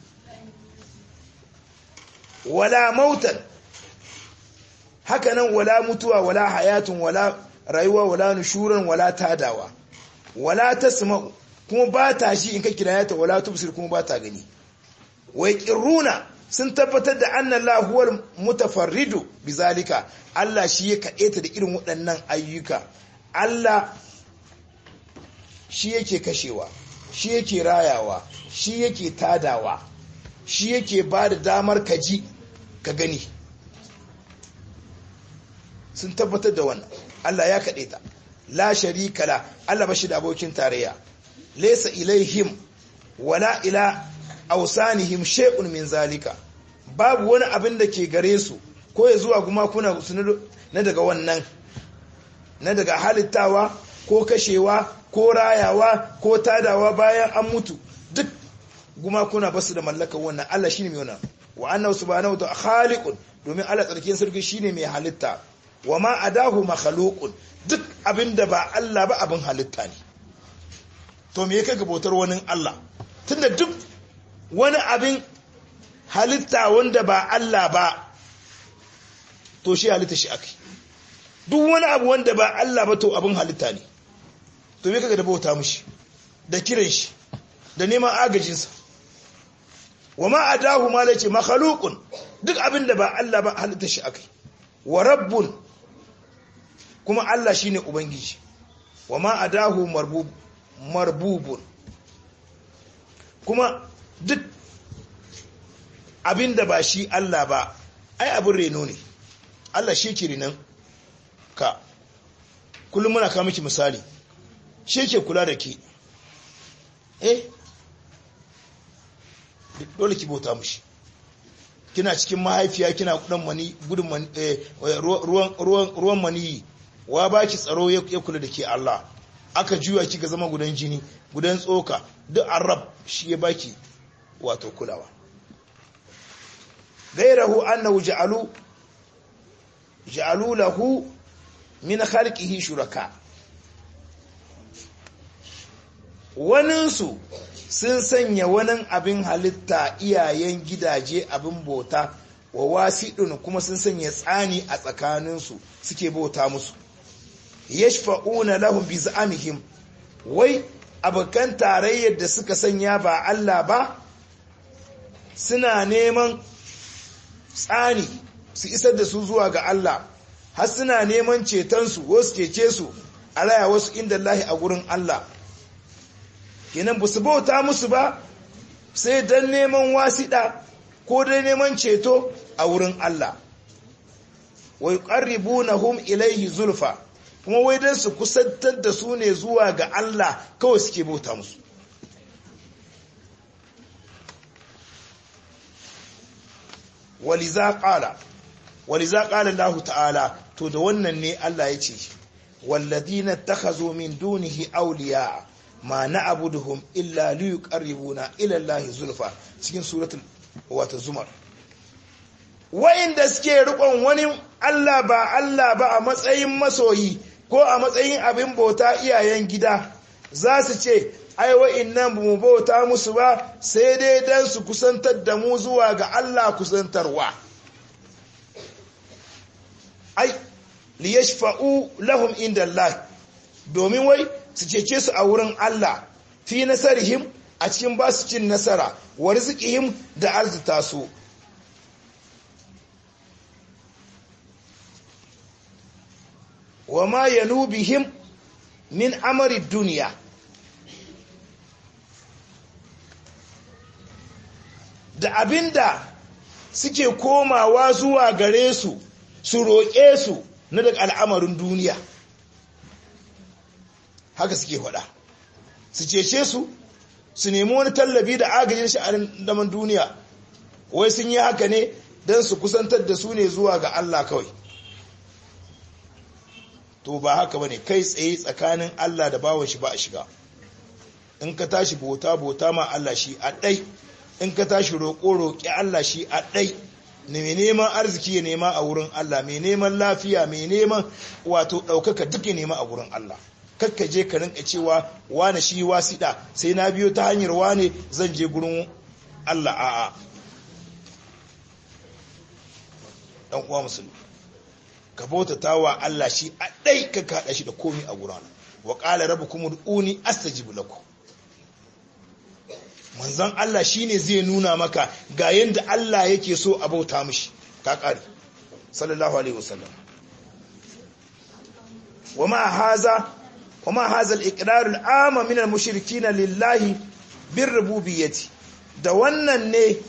wala mautan hakanan wala mutuwa wala hayatun wala rayuwa wala nushuran wala tadawa wala tasma'u kuma ba ta shi in ka kirayata wala tubsir kuma ba ta gani wai qirruna sun tabbatar da anna Allah huwal mutafarridu bizalika Allah shi ya kaɗeta da irin waɗannan ayyuka Allah shi yake kashewa shi yake rayawa shi yake tadawa shi yake ba da damar kaji ka gani sun tabbatar da wannan Allah ya kaɗe ta la sharika la Allah bashi da abokin tarayya laysa ilaihim wala ila awsanihim shay'un min zalika babu wani abin da ke gare su ko ya zuwa kuma kuna na daga wannan na daga halittawa ko kashewa ko rayawa ko tadawa bayan an mutu duk gumakuna basu da mallakar wannan Allah shine mai wannan wa annahu subhanahu wa ta'ala khaliqun domin Allah tsarkin sarki shine mai halitta wa ma adahu makhluqun duk abinda ba Allah ba abin halitta ne to me yake gabotar wani Allah tunda duk wani abin halitta wanda ba Allah ba to shi halitta shi akai duk wani abu wanda ba Allah ba to abin halitta ne to me kaga da bauta mushi da kiran shi da neman agajinsa wa ma adahu ma lace makhluqun duk abin da ba Allah ba halitta shi akai wa rabbun kuma Allah shine ubangiji wa ma adahu marbub marbubun kuma duk abin da ba shi Allah ba ai abin reno ne Allah shi ke renon ka kullum muna kawo miki misali shi ke kula da ke eh dole ki bauta mushi kina cikin mahaifiya kina kudan mani gudun ruwan maniyi wa ba ki tsaro ya kula da ke Allah aka juya ki ga zama gudan jini gudan tsoka duk arab shi ya baki wato kulawa gairahu annahu ja'alu ja'alu lahu min khalqihi shuraka waninsu sun sanya wani abin halitta iyayen gidaje abin bauta wa wasiɗin kuma sun sanya tsani a tsakaninsu suke bauta musu yashfa'una lahum bi za'amihim wai abokan tarayyar da suka sanya ba Allah ba suna neman tsani su isar da su zuwa ga Allah har suna neman cetonsu wasu cece su a raya wasu inda Allah a gurin Allah kenan ba su bauta musu ba sai don neman wasiɗa ko don neman ceto a wurin Allah wai ƙarribunahum ilaihi zulfa kuma wai don su kusantar da su ne zuwa ga Allah kawai suke bauta musu waliza ƙala waliza ƙala Allah ta'ala to da wannan ne Allah ya ce walladina takhazu min dunihi awliya ma na'buduhum illa liyuqarribuna ila Allah zulfa cikin suratul wata zumar wa'inda suke rikon wani Allah ba Allah ba a matsayin masoyi ko a matsayin abin bauta iyayen gida za su ce ai wa'innan mu bauta musu ba sai dai dan su kusantar da mu zuwa ga Allah kusantarwa ai liyashfa'u lahum inda Allah domin wai su cece su a wurin Allah fi nasarihim a cikin ba su cin nasara wa rizqihim da arzita su wa ma yanubihim min amari duniya da abinda suke komawa zuwa gare su su roƙe su na daga al'amarin duniya haka suke faɗa su cece su su nemi wani tallabi da agajin sha'anin daman duniya wai sun yi haka ne don su kusantar da su ne zuwa ga Allah kawai to ba haka bane kai tsaye tsakanin Allah da bawan shi ba a shiga in ka tashi bota bota ma Allah shi a ɗai in ka tashi roƙo roƙi Allah shi a ɗai ne mai neman arziki ya nema a wurin Allah mai neman lafiya mai neman wato ɗaukaka duk ya nema a wurin Allah kakka je ka rinka cewa wane shi wasiɗa sai na biyo ta hanyar wane zan je gurin Allah a'a dan uwa musulmi ka bautata wa Allah shi a ɗai ka kaɗa shi da komi a gurin wa qala rabbukum ud'uni astajib lakum manzon Allah shine zai nuna maka ga yanda Allah yake so a bauta mishi ka kare sallallahu alaihi wasallam wama haza wama haza al-iqrar al-amma min al-mushrikin lillahi bir-rububiyyati da wannan ne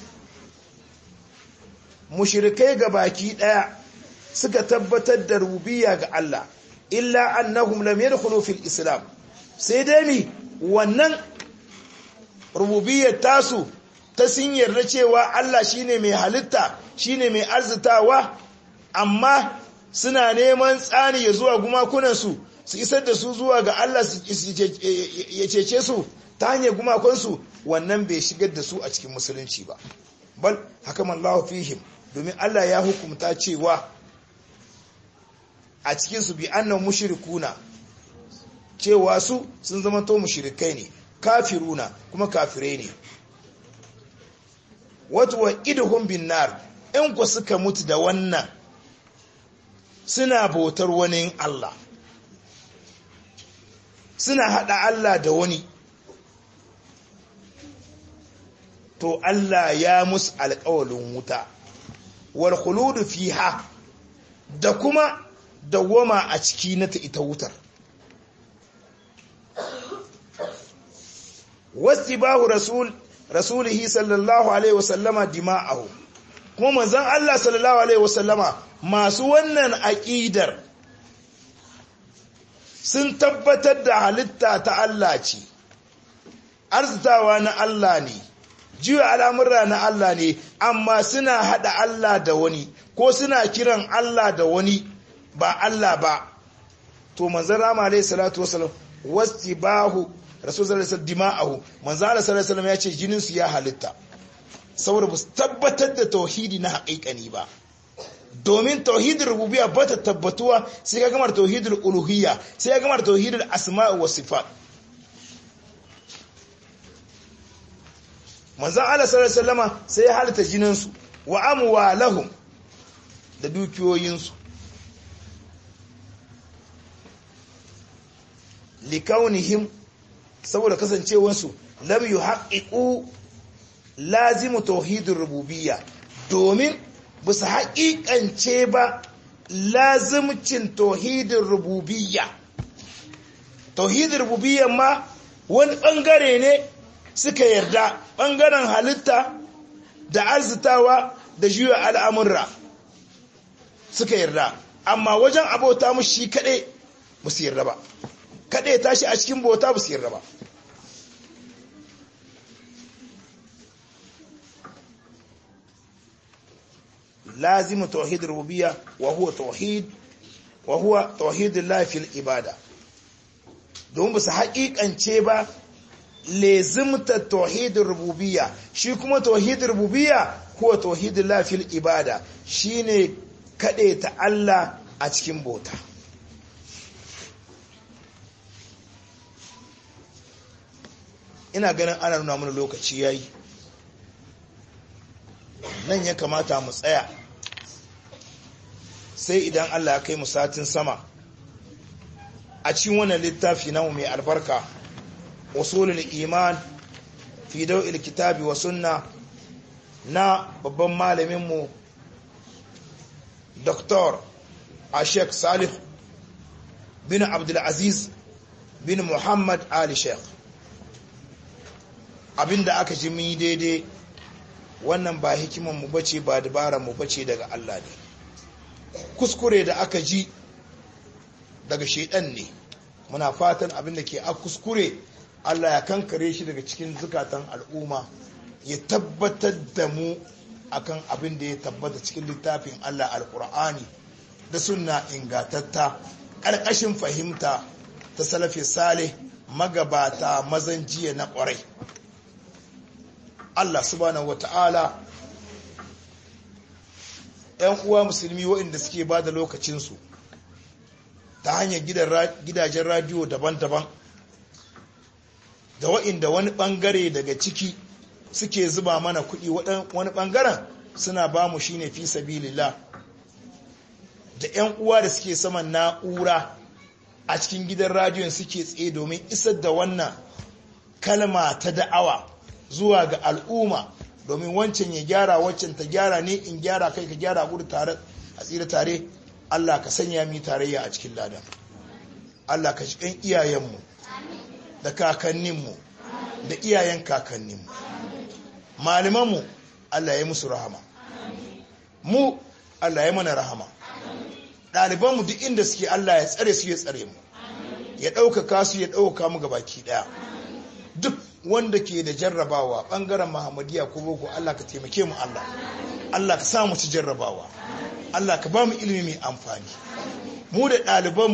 mushrikai ga baki daya suka tabbatar da rububiyya ga Allah illa annahum lam yadkhulu fil islam sai dai mi wannan rububiyyar tasu ta sun yarda cewa Allah shine mai halitta shine mai arzitawa amma suna neman tsani ya zuwa gumakunansu su isar da su zuwa ga Allah ya cece su ta hanyar gumakonsu wannan bai shigar da su a cikin musulunci ba bal hakaman Allah fihim domin Allah ya hukumta cewa a cikinsu bi annan mushrikuna cewa su sun zama to mushrikai ne kafiruna kuma kafirai ne wato wa idhum bin nar in ku suka mutu da wannan suna bautar wani Allah suna hada Allah da wani to Allah ya musu alƙawalin wuta wal khuludu fiha da kuma dawwama a ciki na ta ita wutar wastibahu rasul rasulihi sallallahu alaihi wasallama dima'ahu kuma manzon Allah sallallahu alaihi wasallama masu wannan aqidar sun tabbatar da halitta ta Allah ce arzitawa na Allah ne jiwa al'amurra na Allah ne amma suna hada Allah da wani ko suna kiran Allah da wani ba Allah ba to manzon rama alaihi salatu wasallam wastibahu rasulullah sallallahu dima'ahu manzo Allah sallallahu alaihi ya ce jinin su ya halitta saboda ba su tabbatar da tauhidi na haƙiƙani ba domin tauhidin rububiyya ba ta tabbatuwa sai ka gamar tauhidin uluhiyya sai ka gamar tauhidin asma'i wa sifat manzo Allah sallallahu alaihi sai ya halitta jinin su wa amwalahum da dukiyoyin su likaunihim saboda kasancewarsu lam yi haƙiƙu lazimu tauhidin rububiyya domin ba su haƙiƙance ba lazimcin tauhidin rububiyya tauhidin rububiyya ma wani ɓangare ne suka yarda ɓangaren halitta da arzitawa da juya al'amurra suka yarda amma wajen abota mu shi kaɗai ba su yarda ba kada ya tashi a cikin bauta ba su yarda ba lazimu tauhid rububiyya wa huwa tauhid wa huwa tauhidullah fil ibada don ba su haƙiƙance ba lezimta tauhidin rububiyya shi kuma tauhidin rububiyya huwa tauhidullah fil ibada shine kaɗe ta Allah a cikin bauta ina ganin ana nuna mana lokaci yayi nan ya kamata mu tsaya sai idan Allah ya kai mu satin sama a cikin wannan littafi namu mai albarka usulul iman fi daw'il kitabi wa sunna na babban malamin mu Dr. Ashek Salih bin Abdul Aziz bin Muhammad Ali Sheikh abinda aka ji mun yi daidai wannan ba hikiman mu bace ba dabaran mu bace daga Allah ne kuskure da aka ji daga shedan ne muna fatan abinda ke a kuskure Allah ya kankare shi daga cikin zukatan al'umma ya tabbatar da mu akan abin da ya tabbata cikin littafin Allah alkur'ani da sunna ingatatta ƙarƙashin fahimta ta salafi salih magabata mazan jiya na ƙwarai Allah subhanahu wata'ala ‘yan uwa musulmi waɗanda suke ba da lokacinsu ta hanyar gidajen radiyo daban-daban da waɗanda wani ɓangare daga ciki suke zuba mana kuɗi wani ɓangaren suna ba mu shine fi sabilillah da 'yan uwa da suke saman na'ura a cikin gidan radiyon suke tsaye domin isar da wannan kalma ta da'awa zuwa ga al'umma domin wancan ya gyara wancan ta gyara ne in gyara kai ka gyara gudu tare a tsira tare Allah ka sanya mi tarayya a cikin ladan Allah ka cikin iyayenmu da kakanninmu da iyayen kakanninmu malamanmu Allah ya musu rahama mu Allah ya mana rahama ɗalibanmu duk inda suke Allah ya tsare su ya tsare mu ya ɗaukaka su ya ɗaukaka mu ga baki ɗaya duk wanda ke da jarrabawa ɓangaren Muhammadiyya ko boko Allah ka taimake mu Allah Allah ka sa mu ci jarrabawa Allah ka ba mu ilimi mai amfani mu da ɗalibanmu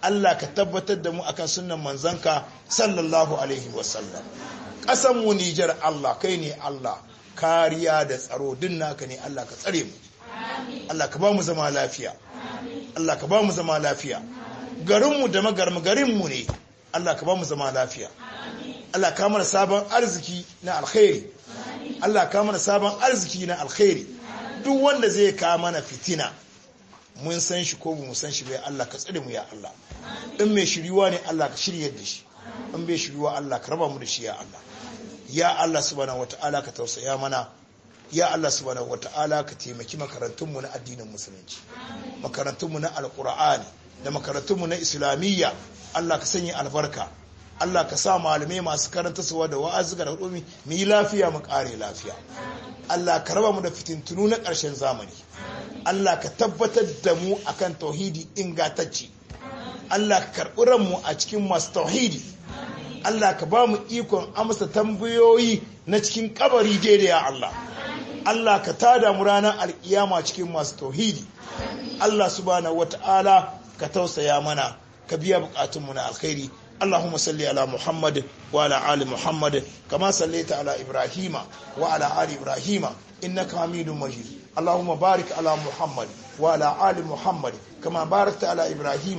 Allah ka tabbatar da mu akan sunnan manzanka sallallahu alaihi wasallam ƙasan mu Nijar Allah kai ne Allah kariya da tsaro din naka ne Allah ka tsare mu Allah ka ba mu zama lafiya Allah ka ba mu zama lafiya garinmu da magarmu garinmu ne Allah ka ba mu zama lafiya Allah ka mana sabon arziki na alkhairi Allah ka mana sabon arziki na alkhairi duk wanda zai ka mana fitina mun san shi ko mu san shi bai Allah ka tsare mu ya Allah in mai shiriwa ne Allah ka shiryar da shi in bai shiriwa Allah ka raba mu da shi ya Allah ya Allah subhanahu wataala ka tausaya mana ya Allah subhanahu wataala ka taimaki makarantunmu na addinin musulunci makarantunmu na alqur'ani da makarantunmu na islamiyya Allah ka sanya albarka Allah ka sa malamai masu karanta suwa da wa'azuka da hudumi mu yi lafiya mu kare lafiya Allah ka raba mu da fitintunu na ƙarshen zamani Allah ka tabbatar da mu akan tauhidi ingantacce Allah ka karɓi ranmu a cikin masu tauhidi Allah ka ba mu ikon amsa tambayoyi na cikin kabari daidai ya Allah Allah ka tada mu ranar alkiyama cikin masu tauhidi Allah subhanahu wata'ala ka tausaya mana ka biya bukatunmu na alkhairi اللهم صل على محمد وعلى آل محمد كما صليت على إبراهيم وعلى آل إبراهيم إنك حميد مجيد اللهم بارك على محمد وعلى آل محمد كما باركت على إبراهيم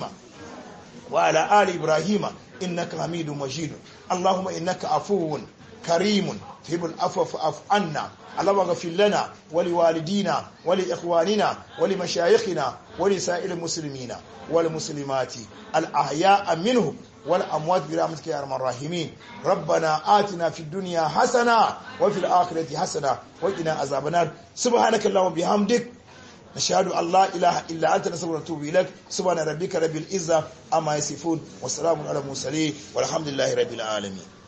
وعلى آل إبراهيم إنك حميد مجيد اللهم إنك عفو كريم تهب العفو فاعف عنا اللهم اغفر لنا ولوالدينا ولإخواننا ولمشايخنا ولسائر المسلمين والمسلمات الأحياء منهم والأموات برحمتك يا أرحم الراحمين ربنا آتنا في الدنيا حسنة وفي الآخرة حسنة وقنا عذاب النار سبحانك اللهم وبحمدك نشهد أن لا إله إلا أنت نستغفرك ونتوب إليك سبحان ربك رب العزة أما يصفون والسلام على المرسلين والحمد لله رب العالمين